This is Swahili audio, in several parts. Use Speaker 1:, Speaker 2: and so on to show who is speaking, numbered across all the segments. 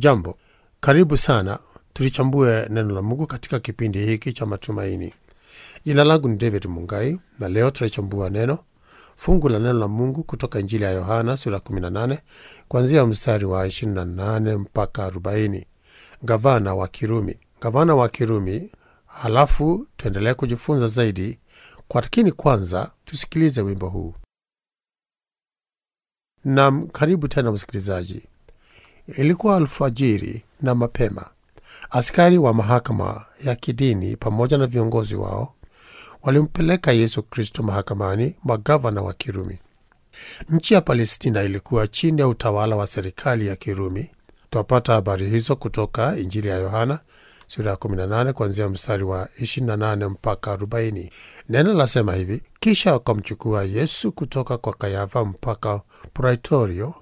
Speaker 1: Hujambo, karibu sana tulichambue neno la Mungu katika kipindi hiki cha matumaini. Jina langu ni David Mungai na leo tunachambua neno fungu la neno la Mungu kutoka Injili ya Yohana sura 18 kuanzia mstari wa 28 mpaka 40. Gavana wa Kirumi, gavana wa Kirumi. Halafu tuendelee kujifunza zaidi kwa, lakini kwanza tusikilize wimbo huu. Nam, karibu tena msikilizaji. Ilikuwa alfajiri na mapema, askari wa mahakama ya kidini pamoja na viongozi wao walimpeleka Yesu Kristo mahakamani mwa gavana wa Kirumi. Nchi ya Palestina ilikuwa chini ya utawala wa serikali ya Kirumi. Twapata habari hizo kutoka Injili ya Yohana sura ya 18 kuanzia mstari wa 28 mpaka 40. Neno lasema hivi: kisha wakamchukua Yesu kutoka kwa Kayafa mpaka Praitorio,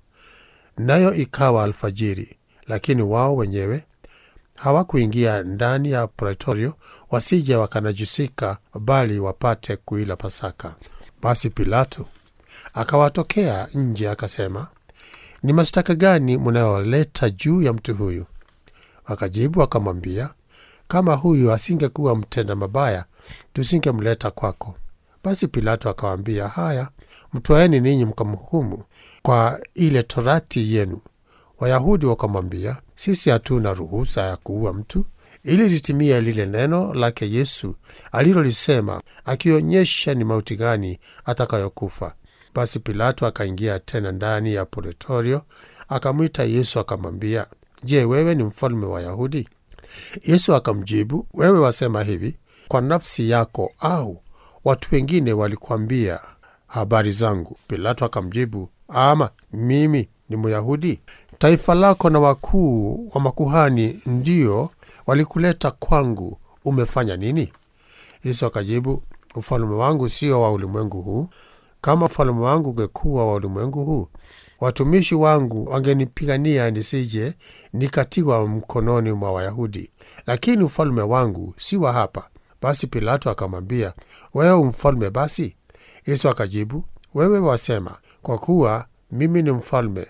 Speaker 1: nayo ikawa alfajiri, lakini wao wenyewe hawakuingia ndani ya Praitorio, wasije wakanajisika, bali wapate kuila Pasaka. Basi Pilato akawatokea nje, akasema, ni mashtaka gani mnayoleta juu ya mtu huyu? Wakajibu wakamwambia, kama huyu asingekuwa mtenda mabaya, tusingemleta kwako. Basi Pilato akawaambia, haya, mtwaeni ninyi mkamhukumu kwa ile torati yenu. Wayahudi wakamwambia, sisi hatuna ruhusa ya kuua mtu, ili litimie lile neno lake Yesu alilolisema, akionyesha ni mauti gani atakayokufa. Basi Pilato akaingia tena ndani ya Pretorio, akamwita Yesu akamwambia, Je, wewe ni mfalme wa Wayahudi? Yesu akamjibu, wewe wasema hivi kwa nafsi yako, au watu wengine walikuambia habari zangu? Pilato akamjibu, ama mimi ni Myahudi? Taifa lako na wakuu wa makuhani ndio walikuleta kwangu, umefanya nini? Yesu akajibu, ufalme wangu sio wa ulimwengu huu. Kama ufalme wangu ungekuwa wa ulimwengu huu, watumishi wangu wangenipigania nisije nikatiwa mkononi mwa Wayahudi, lakini ufalme wangu si wa hapa. Basi Pilato akamwambia, wewe mfalme basi? Yesu akajibu, wewe wasema. Kwa kuwa mimi ni mfalme.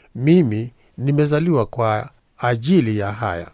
Speaker 1: Mimi nimezaliwa kwa ajili ya haya,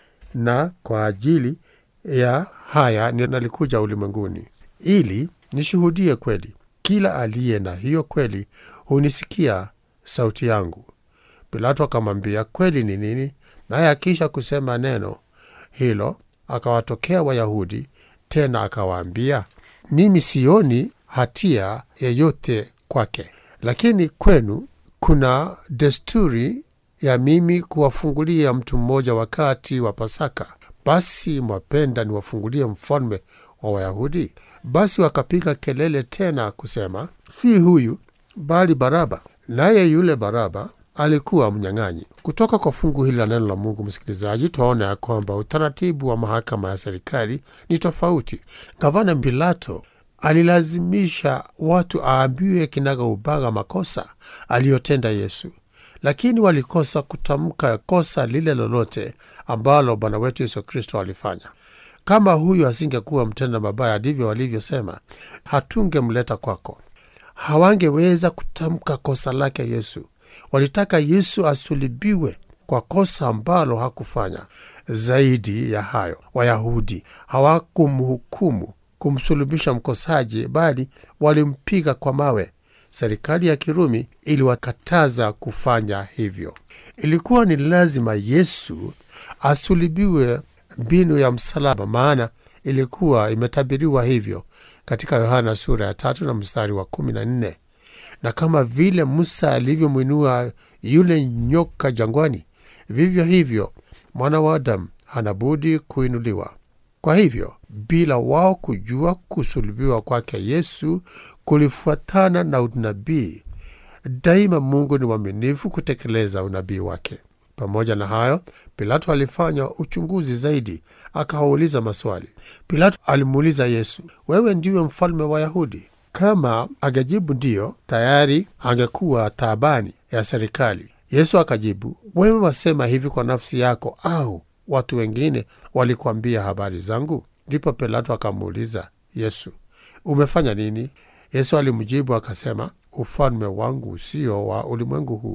Speaker 1: na kwa ajili ya haya nalikuja ulimwenguni, ili nishuhudie kweli. Kila aliye na hiyo kweli hunisikia sauti yangu. Pilato akamwambia, kweli ni nini? Naye akisha kusema neno hilo, akawatokea Wayahudi tena akawaambia, mimi sioni hatia yeyote kwake, lakini kwenu kuna desturi ya mimi kuwafungulia mtu mmoja wakati wa Pasaka. Basi mwapenda niwafungulie mfalme wa Wayahudi? Basi wakapiga kelele tena kusema, si huyu bali Baraba. Naye yule Baraba alikuwa mnyang'anyi. Kutoka kwa fungu hili la neno la Mungu, msikilizaji, twaona ya kwamba utaratibu wa mahakama ya serikali ni tofauti. Gavana Pilato alilazimisha watu aambiwe kinaga ubaga makosa aliyotenda Yesu, lakini walikosa kutamka kosa lile lolote ambalo Bwana wetu Yesu Kristo alifanya. Kama huyu asingekuwa mtenda mabaya, ndivyo walivyosema, hatungemleta kwako. Hawangeweza kutamka kosa lake Yesu. Walitaka Yesu asulibiwe kwa kosa ambalo hakufanya. Zaidi ya hayo, Wayahudi hawakumhukumu kumsulubisha mkosaji, bali walimpiga kwa mawe. Serikali ya Kirumi iliwakataza kufanya hivyo. Ilikuwa ni lazima Yesu asulibiwe mbinu ya msalaba, maana ilikuwa imetabiriwa hivyo katika Yohana sura ya tatu na mstari wa kumi na nne na kama vile Musa alivyomwinua yule nyoka jangwani, vivyo hivyo mwana wa Adamu hanabudi kuinuliwa. Kwa hivyo, bila wao kujua, kusulubiwa kwake Yesu kulifuatana na unabii. Daima Mungu ni mwaminifu kutekeleza unabii wake. Pamoja na hayo, Pilato alifanya uchunguzi zaidi, akawauliza maswali. Pilato alimuuliza Yesu, wewe ndiwe mfalme wa Wayahudi? Kama angejibu ndiyo, tayari angekuwa taabani ya serikali. Yesu akajibu, wewe wasema hivi kwa nafsi yako, au watu wengine walikuambia habari zangu? Ndipo Pilato akamuuliza Yesu, umefanya nini? Yesu alimjibu akasema, ufalme wangu sio wa ulimwengu huu.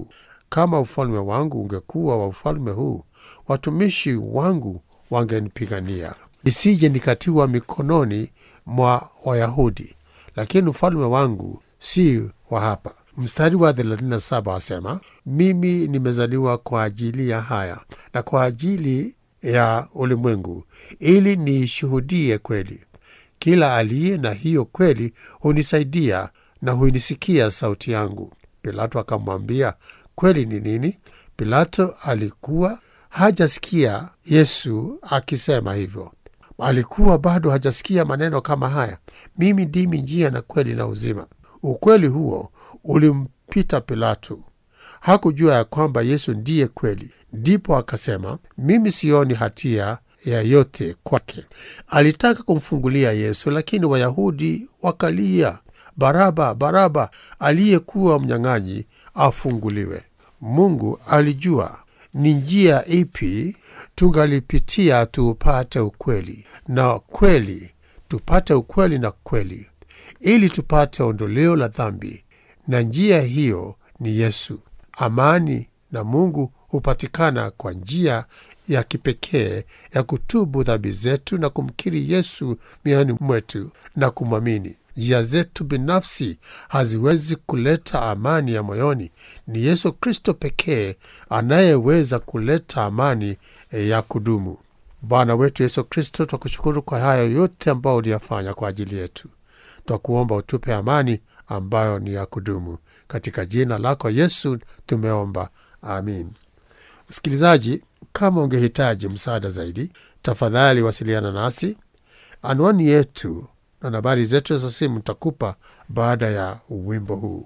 Speaker 1: kama ufalme wangu ungekuwa wa ufalme huu, watumishi wangu wangenipigania, nisije nikatiwa mikononi mwa Wayahudi, lakini ufalme wangu si wa hapa. Mstari wa 37 wasema, mimi nimezaliwa kwa ajili ya haya na kwa ajili ya ulimwengu, ili niishuhudie kweli. Kila aliye na hiyo kweli hunisaidia na huinisikia sauti yangu. Pilato akamwambia, kweli ni nini? Pilato alikuwa hajasikia Yesu akisema hivyo, alikuwa bado hajasikia maneno kama haya, mimi ndimi njia na kweli na uzima. Ukweli huo ulimpita Pilato. Hakujua ya kwamba Yesu ndiye kweli. Ndipo akasema, mimi sioni hatia ya yote kwake. Alitaka kumfungulia Yesu, lakini Wayahudi wakalia, Baraba, Baraba, aliyekuwa mnyang'anyi afunguliwe. Mungu alijua ni njia ipi tungalipitia tupate ukweli na kweli, tupate ukweli na kweli, ili tupate ondoleo la dhambi, na njia hiyo ni Yesu. Amani na Mungu hupatikana kwa njia ya kipekee ya kutubu dhambi zetu na kumkiri Yesu mioyoni mwetu na kumwamini. Njia zetu binafsi haziwezi kuleta amani ya moyoni. Ni Yesu Kristo pekee anayeweza kuleta amani ya kudumu. Bwana wetu Yesu Kristo, twakushukuru kwa hayo yote ambayo uliyafanya kwa ajili yetu. Twakuomba utupe amani ambayo ni ya kudumu. Katika jina lako Yesu tumeomba, amin. Msikilizaji, kama ungehitaji msaada zaidi, tafadhali wasiliana nasi. Anwani yetu na nambari zetu za simu nitakupa baada ya wimbo huu.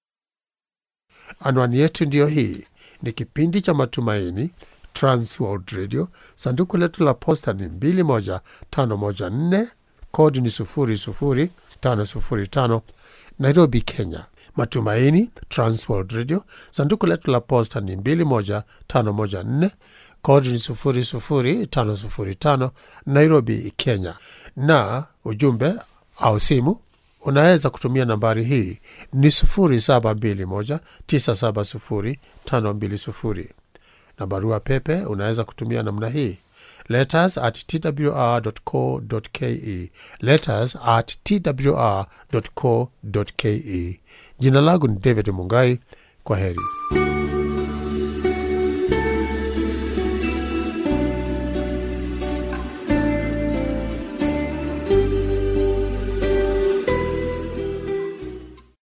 Speaker 1: Anwani yetu ndiyo hii. Ni kipindi cha Matumaini, Transworld Radio. Sanduku letu la posta ni 21514 kodi ni 00505 Nairobi, Kenya. Matumaini, Transworld Radio. Sanduku letu la posta ni 21514 kodi ni 00505 Nairobi, Kenya. Na ujumbe au simu unaweza kutumia nambari hii ni 0721970520 na barua pepe unaweza kutumia namna hii letters at twr.co.ke, letters at twr.co.ke. Jina langu ni David Mungai. Kwa heri.